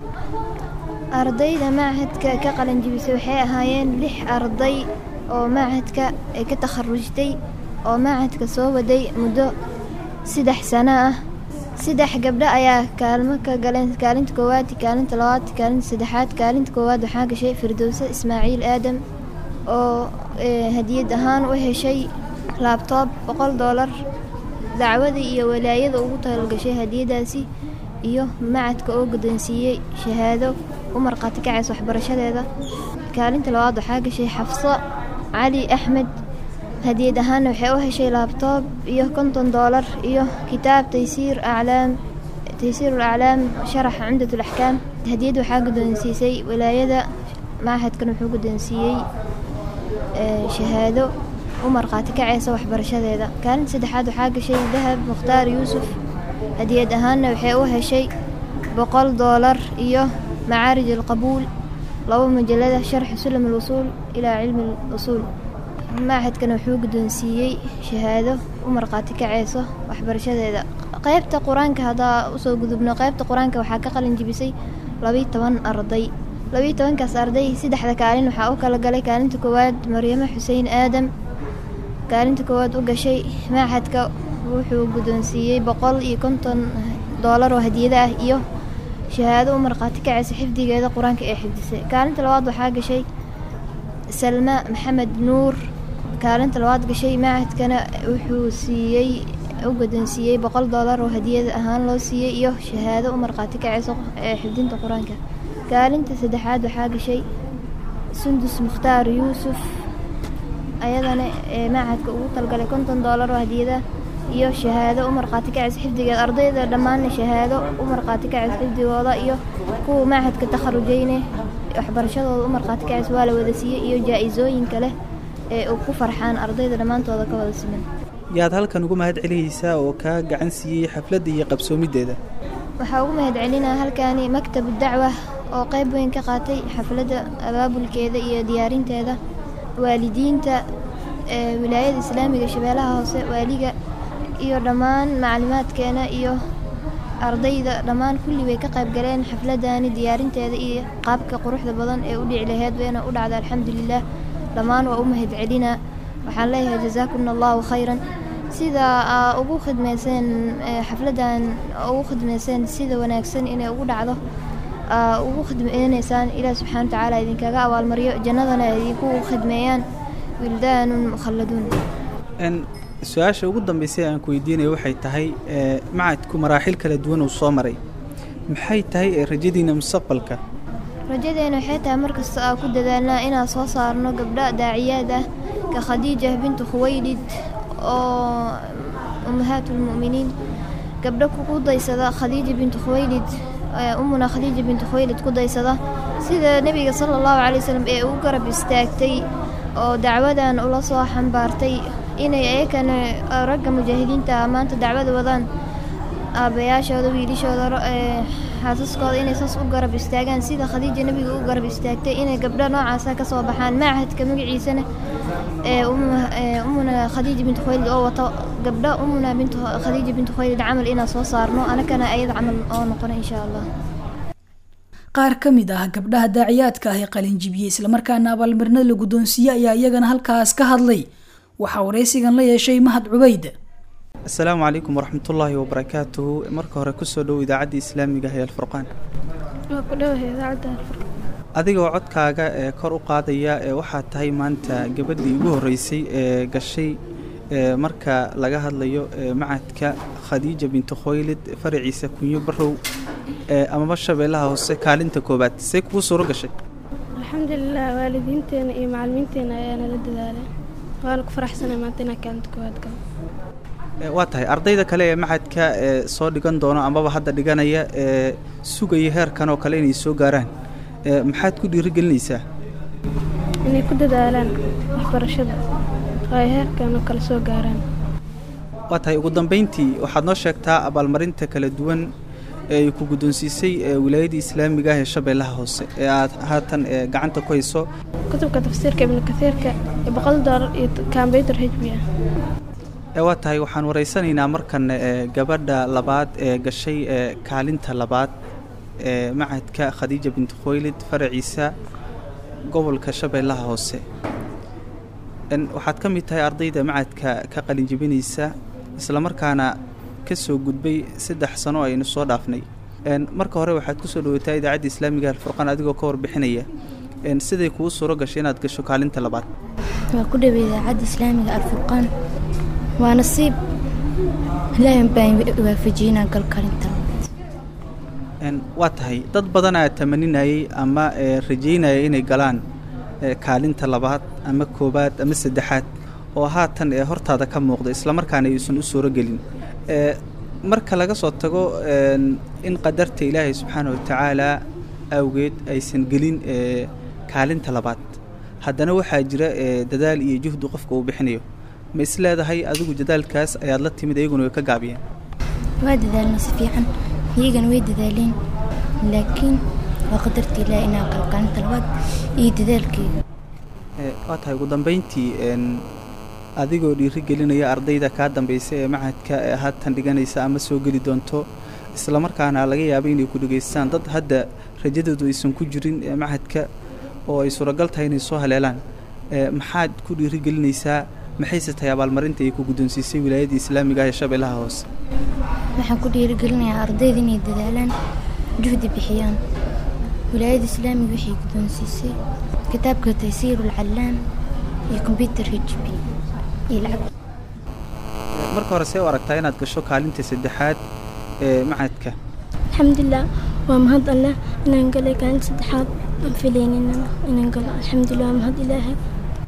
G: ardayda machadka ka qalin jibisay waxay ahaayeen lix arday oo machadka ay ka takharujtay oo machadka soo waday muddo saddex sano ah saddex gabdho ayaa kaalmo ka galeen kaalinta koowaad kaalinta labaad kaalinta saddexaad kaalinta koowaad waxaa gashay firdowse ismaaciil aadam oo eh, hadiyad ahaan u heshay laabtoob boqol doolar dacwadii iyo walaayada ugu talgashay hadiyadaasi iyo macadka oo guddoonsiiyey shahaado u markhaati kacaysa waxbarashadeeda kaalinta labaad waxaa gashay xafso cali axmed hadiyad ahaanna waxay u heshay laabtoob iyo konton doolar iyo kitaab taysiir aclaam taysiir aclaam sharaxa cumdat alaxkaam hadiyad waxaa guddoonsiisay walaayada machadkan wuxuu guddoonsiiyey ee, shahaado u markhaati kacaysa waxbarashadeeda kaalinta saddexaad waxaa gashay dahab mukhtaar yuusuf hadiyad ahaanna waxay u heshay boqol doolar iyo macaarij alqabuul laba majalada sharxi sulam alwusuul ilaa cilmi alusuul machadkana wuxuu guddoonsiiyey shahaado u markhaati kacayso waxbarashadeeda qaybta qur-aanka haddaa usoo gudubno qaybta qur-aanka waxaa ka qalin jibisay labiyo toban arday labiyo tobankaas arday saddexda kaalin waxaa u kala galay kaalinta koowaad maryamo xuseen aadam kaalinta koowaad u gashay machadka wuxuu guddoonsiiyey boqol iyo konton doolar oo hadiyada ah iyo shahaado u markhaati kacaysa xifdigeeda qur-aanka ee xifdisay kaalinta labaad waxaa gashay salma maxamed nuur kaalinta labaad gashay machadkana wuxuu siiyey u guddoonsiiyey boqol doolar oo hadiyad ahaan loo siiyey iyo shahaado u markhaati kacaysa ee xifdinta qur-aanka kaalinta saddexaad waxaa gashay sundus mukhtaar yuusuf ayadana ee machadka ugu talgalay konton doolar oo hadiyada iyo shahaado u markhaati kacis xifdigeeda ardayda dhammaanna shahaado u markhaati kacis xifdigooda iyo kuwa machadka takharujayne waxbarashadooda u markhaati kacis waa la wada siiyey iyo jaa-isooyin kale ee u ku farxaan ardayda dhammaantooda ka wada siman
F: yaad halkan ugu mahad celinaysaa oo kaa gacan siiyey xafladda iyo qabsoomideeda
G: waxaa ugu mahad celinaa halkaani maktabu dacwa oo qayb weyn ka qaatay xafladda abaabulkeeda iyo diyaarinteeda waalidiinta ee wilaayada islaamiga shabeellaha hoose waaliga iyo dhammaan maclumaadkeena iyo ardayda dhammaan kulli way ka qayb galeen xafladani diyaarinteeda iyo qaabka quruxda badan ee u dhici laheyd wayna u dhacda alxamdulilah dhammaan waa u mahad celinaa waxaan leeyahay jazaakuna allahu khayran sida aa ugu khidmayseen ee xafladan ugu khidmayseen sida wanaagsan inay ugu dhacdo aa ugu khidmaynaysaan ilaah subxaana watacaala idinkaga abaalmaryo jannadana ay idinku khidmeeyaan wildaanun mukhalladuun
F: n su-aasha ugu dambeysay aan ku weydiinaya waxay tahay ee macadku maraaxil kala duwan uu soo maray maxay tahay ee rajadiina mustaqbalka
G: rajadeena waxay tahay markasta aa ku dadaalnaa inaan soo saarno gabdho daaciyaad ah ka khadiija bintu khuwaylid oo ummahaatulmu'miniin gabdho ku daysada khadiija bintu khuwaylid ee ummuna khadiija bintu khuwaylid ku daysada sida nebiga sala allahu calay wasalam ee ugu garab istaagtay oo dacwadan ula soo xambaartay inay ayakana ragga mujaahidiinta maanta dacwada wadaan aabbayaashooda wiilishooda ee xaasaskooda inay saas u garab istaagaan sida khadiija nebiga u garab istaagtay inay gabdho noocaasa ka soo baxaan machadka magaciisana ee ummuna khadiija bintu khuwaylid oo wato gabdho ummuna bintu khadiija bintu khuwaylid camal inaan soo saarno anakana ayada camal oo noqono insha allah
B: qaar ka mid ah gabdhaha daaciyaadka ah ee qalinjibiyey islamarkaana abaalmarinada la guddoonsiiyey ayaa iyagana halkaas ka hadlay waxaa waraysigan la yeeshay mahad cubayd
F: asalaamu calaykum waraxmatullaahi wabarakaatuhu marka hore kusoo dhow idaacadda islaamiga ah ee alfurqaan
H: waa ku dhowahay idaacadda alfurqaan
F: adigoo codkaaga ee kor u qaadaya ee waxaad tahay maanta gabadhii ugu horreysay ee gashay ee marka laga hadlayo ee macadka khadiija bintu khoylid faraciisa kunyo barow ee amaba shabeellaha hoose kaalinta koowaad see kugu suuro gashay
H: alxamdulilah waalidiinteena iyo macalimiinteena ayaa nala dadaalay waana ku faraxsanay maanta inaan kaalinta koowaad galo
F: Ee, waa tahay ardayda kale ee macadka ee soo dhigan doono amaba hadda dhiganaya ee sugaya heerkan oo kale inay soo gaaraan ee maxaad ku dhiirigelinaysaa
H: inay ku dadaalaan waxbarashada oo ay heerkan oo kale soo gaaraan
F: waa tahay ugu dambayntii waxaad noo sheegtaa abaalmarinta kala duwan ee ay ku guddoonsiisay ee wilaayadda islaamiga ah ee shabeellaha hoose ee aad haatan ee gacanta ku hayso
H: kutubka tafsiirka ibnu kasiirka iyo boqol doolar iyo kambyutar h b ah
F: ee waa tahay waxaan waraysanaynaa markan ee gabadha labaad ee gashay ee kaalinta labaad ee macadka khadiija bintu khoylid faraciisa gobolka shabeellaha hoose n waxaad ka mid tahay ardayda macadka ka qalin jebinaysa islamarkaana ka soo gudbay saddex sano aynu soo dhaafnay n marka hore waxaad kusoo dhawaataa idaacadda islaamiga alfurqaan adigoo ka warbixinaya n siday kugu suuro gashay inaad gasho kaalinta labaad
I: waa ku dhawey idaacadda islaamiga alfurqaan waa nasiib ilaahay baan waafajiyey inaan galo kaalinta
F: n waa tahay dad badanaa tamaninayay ama ee rajaynaya inay galaan ee kaalinta labaad ama koowaad ama saddexaad oo haatan ee hortaada ka muuqda islamarkaana aysan u suuro gelin ee marka laga soo tago n in qadarta ilaahay subxaana wa tacaala awgeed aysan gelin ee kaalinta labaad haddana waxaa jira ee dadaal iyo juhdi qofka uu bixinayo ma is leedahay adigu dadaalkaas ayaad la timid iyaguna way ka gaabiyeen
I: waa dadaalnay si fiican iyagana way dadaaleen laakiin waa qadarta ilaahi inaan galo kaalinta labaad iyo dadaalkeyga
F: ee waa tahay ugu dambayntii n adigoo dhiiri gelinaya ardayda kaa dambaysa ee macadka ee haatan dhiganaysa ama soo geli doonto islamarkaana laga yaabo inay ku dhegaystaan dad hadda rajadoodu aysan ku jirin ee macadka oo ay suuragal tahay inay soo haleelaan ee maxaad ku dhiiri gelinaysaa maxayse tahay abaalmarinta ay ku guddoonsiisay wilaayadda islaamiga ah ee shabeellaha hoose
I: waxaan ku dhiirigelinayaa ardayda inay dadaalaan juhdi bixiyaan wilaayadda islaamiga waxay guddoonsiisay kitaabka taysiiru alcallaam iyo kombyutar h b iyo lacag
F: marka hore see u aragtaa inaad gasho kaalinta saddexaad ee macadka
H: alxamdulilah waa mahad alleh inaan galay kaalinta saddexaad aan filaynina inaan galo alxamdulilah waa mahad ilaahay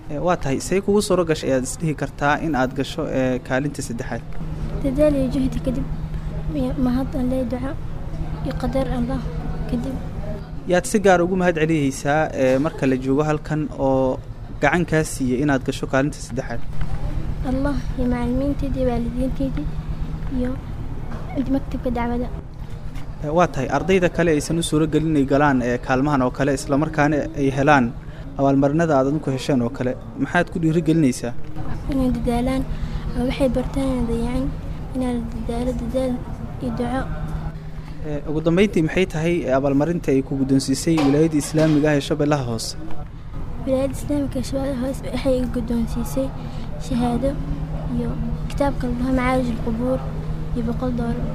F: waa tahay say kugu suro gashay ayaad isdhihi kartaa in aad gasho ee kaalinta saddexaad
H: dadaal iyo juhdi kadib iyo mahad alle duco iyo qadar allah kadib
F: yaad si gaar ugu mahad celiyeysaa ee marka la joogo halkan oo gacan kaa siiyey inaad gasho kaalinta saddexaad
H: allah iyo macalimiinteydii waalidiinteydii iyo maktabka dacwada
F: waa tahay ardayda kale aysan u suuro gelin inay galaan ee kaalmahan oo kale islamarkaana ay helaan abaalmarinada aad adinku hesheen oo kale maxaad ku dhiirigelinaysaa
H: inay dadaalaan oo waxay bartaan inay dayacin inaa la dadaalo dadaal iyo duco
F: ugu dambeyntii maxay tahay abaalmarinta ay ku guddoonsiisay wilaayadda islaamiga ah ee shabeellaha hoose
H: wilaayadda islaamika ee shabeellaha hoose waxay guddoonsiisay shahaado iyo kitaabka la dhaho macaarij alqubuur iyo boqol doolar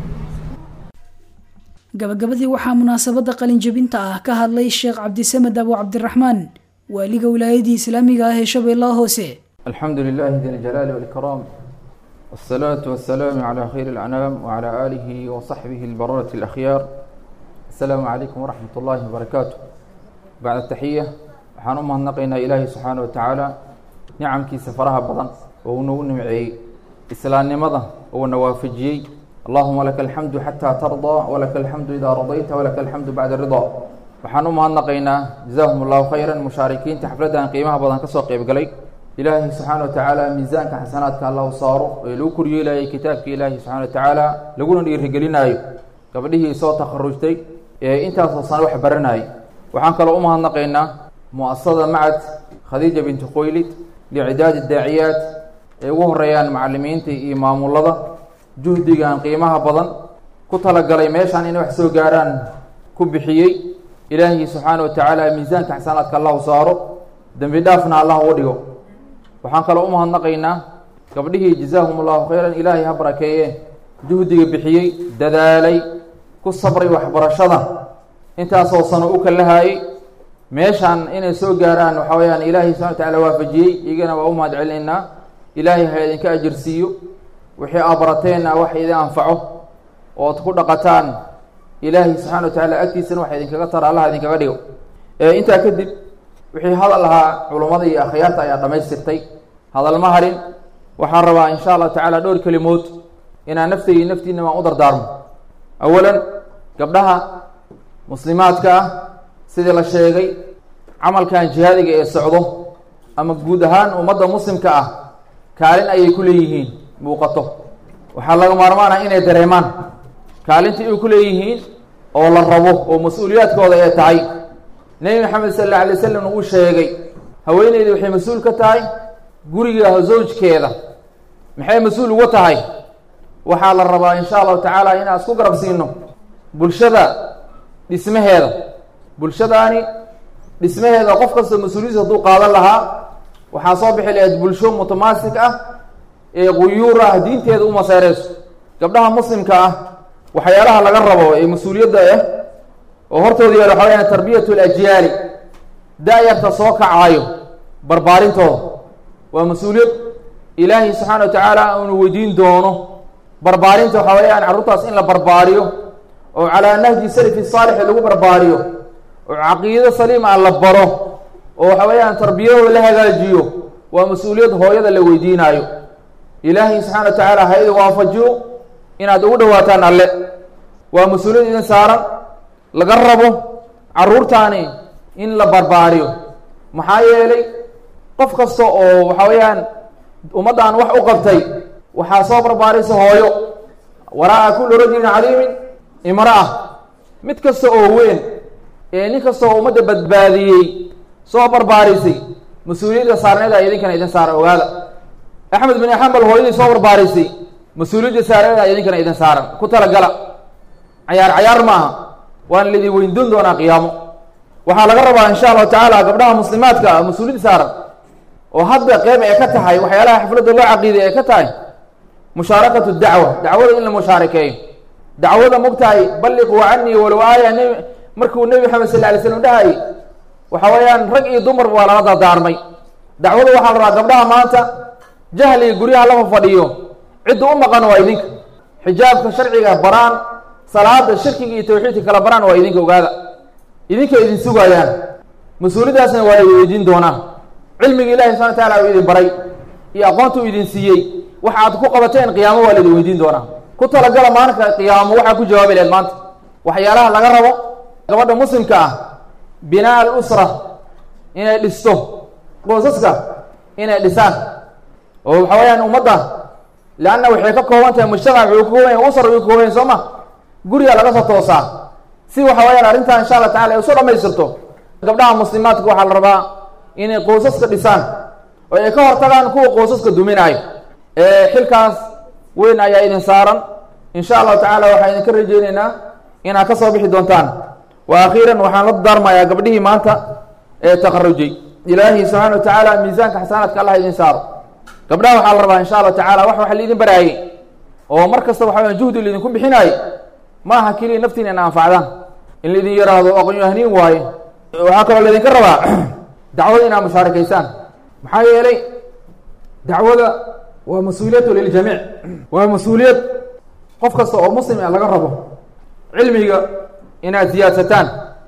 B: gabagabadii waxaa munaasabadda qalinjabinta ah ka hadlay sheekh cabdisamed abu cabdiraxmaan waaliga wilaayadii islaamiga ah ee shabeellaha hoose
J: الحمد لله ذي الجلال والإكرام والصلاة والسلام على خير الأنام وعلى آله وصحبه البررة الأخيار السلام عليكم ورحمة الله وبركاته بعد التحية waxaan u mahadnaqaynaa ilaahay subxaana wa tacaala nicamkiisa faraha badan oo uu nagu nimceeyey islaamnimada uuna waafajiyey allahuma laka alxamdu xataa tardaa walaka alxamdu idaa radayta walaka alxamdu bacda ridaa waxaan u mahadnaqaynaa jazaahum allahu khayran mushaarikiinta xafladdan qiimaha badan kasoo qeybgalay ilaahay subxaana wa tacaala miisaanka xasanaadka allahu saaro ee lagu koryeelayay kitaabka ilaahi subxana wa tacaala laguna dhiirigelinaayo gabdhihii soo takharujtay ee intaasoo sano wax baranayay waxaan kaloo u mahadnaqaynaa mu-asasada macad khadiija binti khoylid licidaadi daaciyaat ay ugu horeeyaan macalimiinta iyo maamulada juhdigan qiimaha badan ku talagalay meeshaan inay wax soo gaaraan ku bixiyey ilaahi subxaana wa tacaala miisaanka xasanaadka allahu saaro dembi dhaafna allah uga dhigo waxaan kaloo u mahadnaqaynaa gabdhihii jazaahum allahu khayran ilaahay ha barakeeye juhdiga bixiyey dadaalay ku sabray waxbarashada intaasoo sano u kalahaayey meeshaan inay soo gaaraan waxaa weyaan ilaahay subxana wa tacaala waafajiyey iyagana waa u mahad celinaynaa ilaahay ha idinka ajirsiiyo wixii aa barateenna wax idin anfaco ood ku dhaqataan ilaahay subxana wa tacaala agtiisana wax idinkaga tara allah idinkaga dhigo intaa kadib wixii hadal ahaa culummada iyo akhyaarta ayaa dhammaystirtay hadal ma harin waxaan rabaa insha allahu tacaala dhowr kelimood inaan naftaydi naftiina waan u dardaarmo awalan gabdhaha muslimaadka ah sidii la sheegay camalkan jihaadiga ee socdo ama guud ahaan ummadda muslimka ah kaalin ayay ku leeyihiin muuqato waxaa laga maarmaan ah inay dareemaan kaalinta ay ku leeyihiin oo la rabo oo mas-uuliyaadkooda ee tahay nebi maxamed sal alla alay wasalam uu sheegay haweeneyda waxay mas-uul ka tahay guriga zawjkeeda maxay mas-uul uga tahay waxaa la rabaa insha allahu tacaala inaan isku garab siino bulshada dhismaheeda bulshadaani dhismaheeda qof kasta mas-uuliyadis hadduu qaadan lahaa waxaa soo bixi lahayd bulsho mutamaasik ah ee quyuur ah diinteeda u maseereyso gabdhaha muslimka ah waxyaalaha laga rabo ee mas-uuliyadda ah oo hortooda yaal waxa weyaan tarbiyat lajyaali da-yarta soo kacaayo barbaarintooda waa mas-uuliyad ilaahay subxaana wa tacaala unu weydiin doono barbaarinta waxaa weyaan carruurtaas in la barbaariyo oo calaa nahji salafi saalixi lagu barbaariyo oo caqiido saliima la baro oo waxa weeyaan tarbiyadooda la hagaajiyo waa mas-uuliyad hooyada la weydiinaayo ilaahay subxana wa tacaala ha idin waafajiyo inaad ugu dhawaataan alle waa mas-uuliyad idin saaran laga rabo carruurtaani in la barbaariyo maxaa yeelay qof kasta oo waxa weeyaan ummaddan wax u qabtay waxaa soo barbaaraysa hooyo waraa-a kulli rajulin caliimin imra-a mid kasta oo weyn ee nin kasta oo ummadda badbaadiyey soo barbaarisay mas-uuliyadda saarneeda idinkana idin saara ogaada axmed bin xambal hooyadii soo barbaarisay mas-uuliyadda saarneeda idinkana idin saaran ku talagala cayaar cayaar maaha waana laidin weyndoon doonaa qiyaamo waxaa laga rabaa insha allahu tacaala gabdhaha muslimaadka ah mas-uuliyad saaran oo hadda qeyb ee ka tahay waxyaalaha xafladda loo caqiiday ee ka tahay mushaarakatu dacwa dacwada in la mushaarakeeyo dacwada mogtahay balliquu canii walow aaya nb markuu nebi maxamed sal alay slam dhahayy waxa weeyaan rag iyo dumarba waa lala dardaarmay dacwada waxaa la rabaa gabdhaha maanta jahliga guryaha lama fadhiyo cidda u maqan waa idinka xijaabka sharciga baraan salaada shirkiga iyo tawxiidka kala baraan waa idinka ogaada idinka idin sugayaan mas-uuliyaddaasna waa la weydiin doonaa cilmigii ilahi subxana wataala uu idin baray iyo aqoonta uu idin siiyey waxa aad ku qabateen qiyaamo waa laidin weydiin doonaa ku talagala maalinka qiyaamo waxaa ku jawaabi laheed maanta waxyaalaha laga rabo gabadha muslimka ah binaa alusra inay dhisto qosaska inay dhisaan oo waxa weeyaan ummadda leanna waxay ka kooban tahay mujtamac wuxuu ka kooban yahay usar wuxuu ka kooban yahay soo ma guriga laga soo toosaa si waxa weeyaan arrintan insha allah tacala ay usoo dhamaystirto gabdhaha muslimaadka waxaa la rabaa inay qosaska dhisaan oo ay ka hortagaan kuwa qosaska duminaayo xilkaas weyn ayaa idin saaran insha allahu tacaala waxaan idinka rajeyneynaa inaad ka soo bixi doontaan wa akhiiran waxaan la daarmayaa gabdhihii maanta ee takharujay ilaahi subxaana wa tacaala miisaanka xasanaadka allah idin saaro gabdhaha waxaa la rabaa insha allahu tacala wax waxa laidin baraayey oo mar kasta waxa weya juhdi laidinku bixinaayo ma aha keliya naftiina ina anfacdaan in laidin yaraahdo aqoonyahniin waaye waxaa kaloo laydinka rabaa dacwada inaad mushaarakaysaan maxaa yeelay dacwada waa mas-uuliyatu liljamiic waa mas-uuliyad qof kasta oo muslim a laga rabo cilmiga inaad siyaadsataan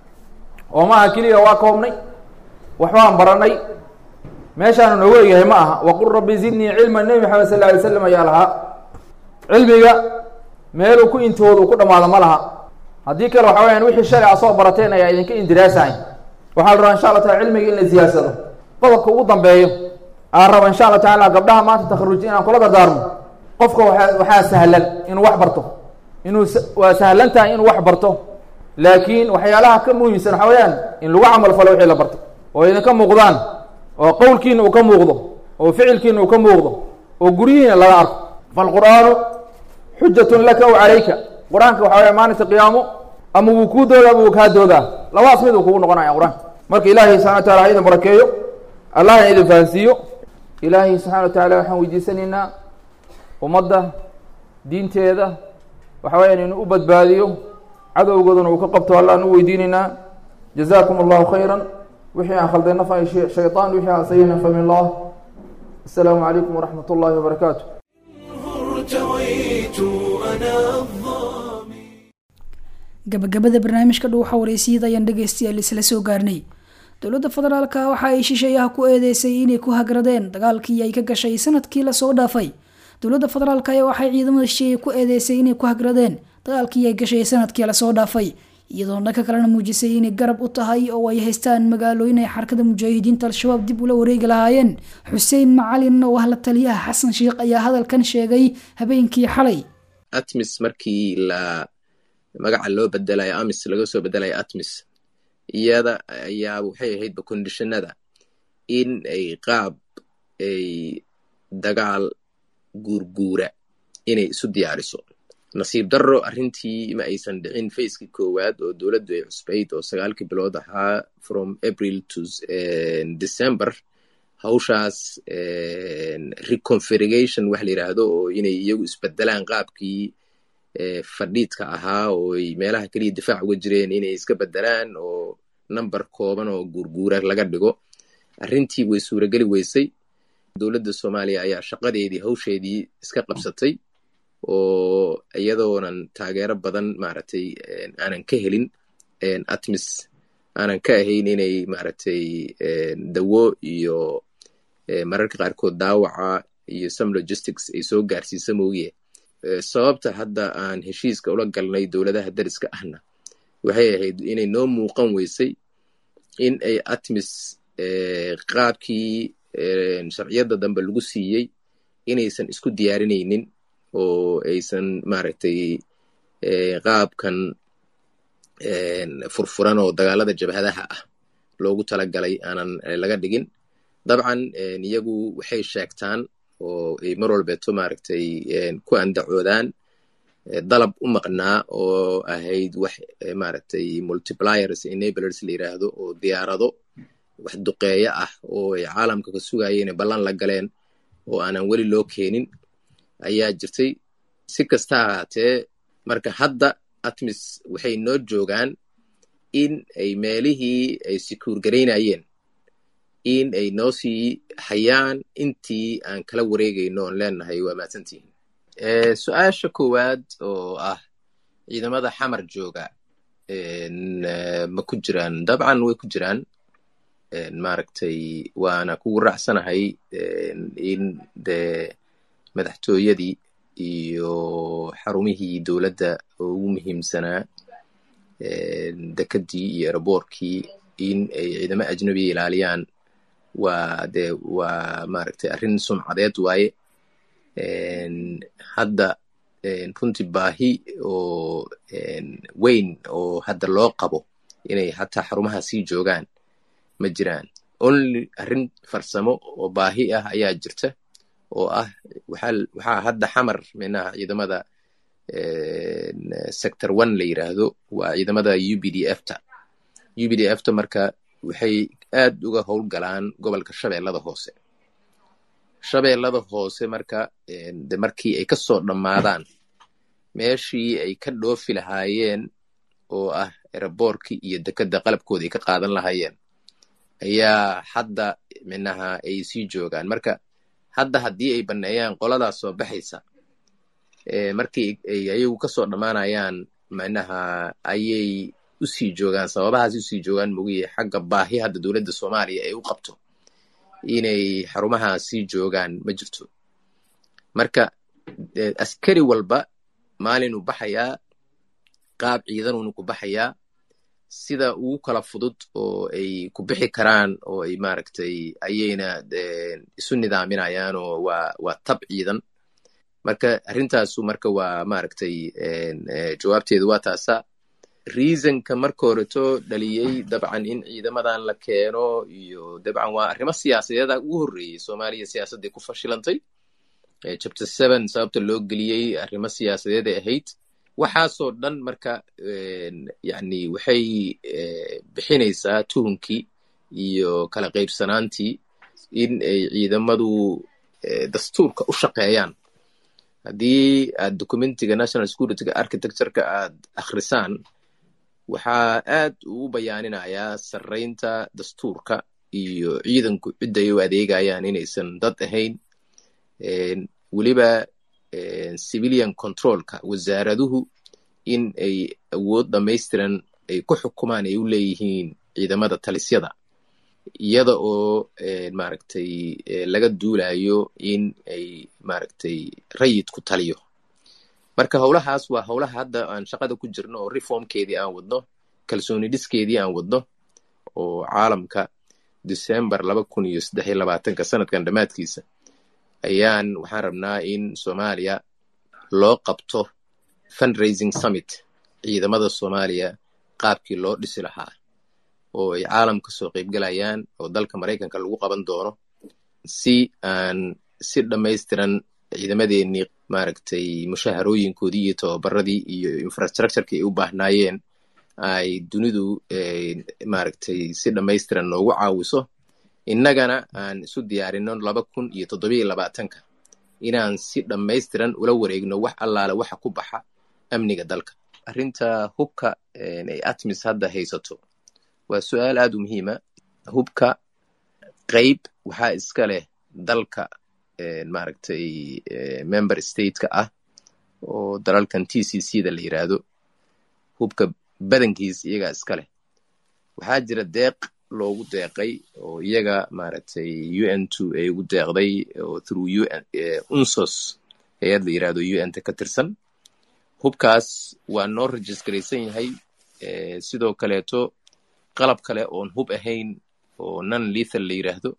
J: oo maaha keliya waa koobnay waxbaan baranay meeshaanu noogu egyahay ma aha waqul rabbi zidnii cilma nebi maxamed sal lla alay slam ayaa lahaa cilmiga meeluu ku intoodu ku dhamaado ma laha haddii kale waxa weyaan wixii shalay a soo barateen ayaa idinka indiraasahay waxaa la rabaa insha allah taala cilmiga in la siyaadsado qodobka ugu dambeeyo aan raba insha allah tacaala gabdhaha maanta takharuji inaan kula dardaarmo qofka waa waxaa sahlan inuu wax barto inuu waa sahlan tahay inuu wax barto laakiin waxyaalaha ka muhiimsan waxa weyaan in lagu camal falo wixii la barto oo idinka muuqdaan oo qowlkiina uu ka muuqdo oo ficilkiina uu ka muuqdo oo guryihiina laga arko falqur'aanu xujatun laka w calayka qur-aanka waxa weya maalinta qiyaamo ama wuu kuu doodaa ama wuu kaa doodaa labadaas mid uu kugu noqonaya qur-aanka marka ilaahay subxana wa tacala ha idin barakeeyo allahna idin fahansiiyo ilaahay subxana wa tacaala waxaan weydiisanaynaa ummadda diinteeda waxa weyaan inuu u badbaadiyo cadowgoodana uu ka qabto allahan u weydiinaynaa jazaakum allahu khayra wixii aan khalday nafa shayطaan wixii aan sayina famin allah asalaamu calaykum waraxmat ullahi wabarakaatu
A: ارتويت أنا الظامي
B: gabagabada barnaamijka dhuuxa wareysiyada ayaan dhegeystayaal isla soo gaarnay dowladda federaalka waxa ay shisheeyaha ku eedeysay inay ku hagradeen dagaalkii ay ka gashay sanadkii lasoo dhaafay dowladda federaalk ayaa waxay ciidamada shisheeye ku eedeysay inay ku hagradeen dagaalkii ay gashay sanadkii lasoo dhaafay iyadoo dhanka kalena muujisay inay garab u tahay oo ay haystaan magaalooyin ay xarakada mujaahidiinta al-shabaab dib ula wareegi lahaayeen xuseen macalin oo ah la taliyaha xasan sheikh ayaa hadalkan sheegay habeenkii xalay
K: atmis markii la magaca loo bedelayo amis laga soo bedelayo atmis iyada ayaa waxay ahaydba kondishinada in ay qaab ay dagaal guurguura inay isu diyaariso nasiib darro arrintii ma aysan dhicin facekii koowaad oo dowladdu ay cusbayd oo sagaalkii bilood ahaa from april to december hawshaas reconfiguration wax la yidhaahdo oo inay iyagu isbedelaan qaabkii fadhiidka ahaa oo ay meelaha keliya difaac uga jireen inay iska bedelaan oo number kooban oo guurguura laga dhigo arrintii way suurageli weysay dowladda soomaaliya ayaa shaqadeedii hawsheedii iska qabsatay oo iyadoonan taageero badan maaragtay aanan ka helin atmis aanan ka ahayn inay maaragtay dawo iyo mararka qaarkood daawaca iyo some logistics ay soo gaarsiisa moogiye sababta hadda aan heshiiska ula galnay dowladaha dariska ahna waxay ahayd inay noo muuqan weysay in ay atmis qaabkii sharciyadda dambe lagu siiyey inaysan isku diyaarinaynin oo aysan maaragtay qaabkan furfuran oo dagaalada jabhadaha ah loogu talagalay aanan laga dhigin dabcan iyagu waxay sheegtaan oo ay mar walbeeto maaragtay ku andacoodaan dalab u maqnaa oo ahayd wax maaragtay multipliers enablers la yiraahdo oo diyaarado wax duqeeyo ah oo ay caalamka ka sugayeen ballan la galeen oo aanan weli loo keenin ayaa jirtay si kasta ahaatee marka hadda atmis waxay noo joogaan in ay meelihii ay sikuur garaynayeen in ay noo sii hayaan intii aan kala wareegayno oon leenahay waa mahadsantihin su-aasha koowaad oo ah ciidamada xamar jooga ma ku jiraan dabcan way ku jiraan maaragtay waana kugu raacsanahay in dee madaxtooyadii iyo xarumihii dowladda oo ugu muhiimsanaa dekedii iyo eraboorkii in ay ciidamo ajnabiya ilaaliyaan waa dee waa maaragtay arrin sumcadeed waaye hadda runtii baahi oo weyn oo hadda loo qabo inay hataa xarumaha sii joogaan ma jiraan only arrin farsamo oo baahi ah ayaa jirta oo ah waxaa hadda xamar minaha ciidamada sector one la yiraahdo waa ciidamada u b d f ta u b d f ta marka waxay aad uga howlgalaan gobolka shabeellada hoose shabeellada hoose marka de markii ay kasoo dhammaadaan meeshii ay ka dhoofi lahaayeen oo ah eraboorkii iyo dekedda qalabkooda ay ka qaadan lahaayeen ayaa hadda minaha ay sii joogaan marka hadda haddii ay banneeyaan qoladaas soo baxaysa markii ay ayagu kasoo dhammaanayaan minaha ayay usii joogaan sababahaas usii joogaan mogiye xagga baahi hadda dowladda soomaaliya ay u qabto inay xarumaha sii joogaan ma jirto marka askari walba maalinuu baxayaa qaab ciidanuuna ku baxayaa sida ugu kala fudud oo ay ku bixi karaan oo ay maaragtay ayayna isu nidaaminayaan oo waa waa tab ciidan marka arrintaasu marka waa maaragtay jawaabteedu waa taasa reasonka marka horeto dhaliyey dabcan in ciidamadan la keeno iyo dabcan waa arrimo siyaasadeeda ugu horreeyey soomaaliya siyaasadday ku fashilantay chapter seven sababta loo geliyey arrimo siyaasadeeday ahayd waxaasoo dhan marka yani waxay bixinaysaa tuhunkii iyo kala qaybsanaantii in ay ciidamadu dastuurka u shaqeeyaan haddii aad documentiga national securityga architectureka aad akhrisaan waxaa aad ugu bayaaninayaa sarraynta dastuurka iyo ciidanku cidday u adeegayaan inaysan dad ahayn weliba civilian controlka wasaaraduhu in ay awood dhamaystiran ay ku xukumaan ay u leeyihiin ciidamada talisyada iyada oo maaragtay laga duulayo in ay maaragtay rayid ku taliyo marka howlahaas waa howlaha hadda aan shaqada ku jirno oo reformkeedii aan wadno kalsooni dhiskeedii aan wadno oo caalamka december laba kun iyo saddex iyo labaatanka sanadkan dhammaadkiisa ayaan waxaan rabnaa in soomaaliya loo qabto fundraising summit ciidamada soomaaliya qaabkii loo dhisi lahaa oo ay caalam ka soo qaybgalayaan oo dalka maraykanka lagu qaban doono si aan si dhammaystiran ciidamadeenii maaragtay mushaharooyinkoodii iyo tababaradii iyo infrastructureki ay u baahnaayeen ay dunidu maaragtay si dhammaystiran noogu caawiso innagana aan isu diyaarino laba kun iyo toddobiyo labaatanka inaan si dhammaystiran ula wareegno wax allaale waxa ku baxa amniga dalka arrinta hubka ay atmis hadda haysato waa su-aal aad u muhiima hubka qayb waxaa iska leh dalka maaragtay member stateka ah oo dalalkan t c c da la yiraahdo hubka badankiis iyagaa iska leh waxaa jira deeq loogu deeqay oo iyaga maaragtay u n two ay ugu deeqday oo through u n unsos hay-ad la yirahdo u n ta ka tirsan hubkaas waa noo registaraysan yahay sidoo kaleeto qalab kale oon hub ahayn oo non lethal la yiraahdo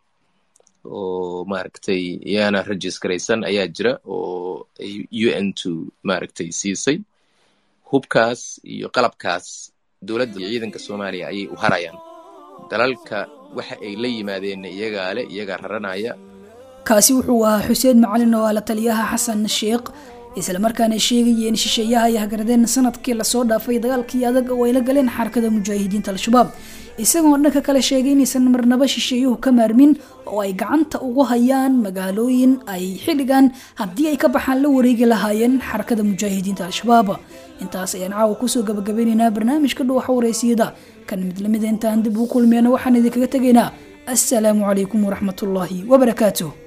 K: oo maaragtay yaana registaraysan ayaa jira oo u n two maaragtay siisay hubkaas iyo qalabkaas dowladda iyo ciidanka soomaaliya ayay u harayaan dalalka waxa ay la yimaadeen iyagaa le iyagaa raranaya
B: kaasi wuxuu ahaa xuseen macalin oo ah la taliyaha xasan sheekh islamarkaana sheegayeen shisheeyaha ay hagardeen sanadkii lasoo dhaafay dagaalkii adag oo ay la galeen xarakada mujaahidiinta al-shabaab isagoo dhanka kale sheegay inaysan marnaba shisheeyuhu ka maarmin oo ay gacanta ugu hayaan magaalooyin ay xilligan haddii ay ka baxaan la wareegi lahaayeen xarakada mujaahidiinta al-shabaab intaas ayaan caawa kusoo gabagabeynaynaa barnaamijka dhuwaxa wareysiyada kan mid lamida intaan dib ugu kulmeyna waxaan idinkaga tegaynaa assalaamu calaykum waraxmatullaahi wabarakaatuh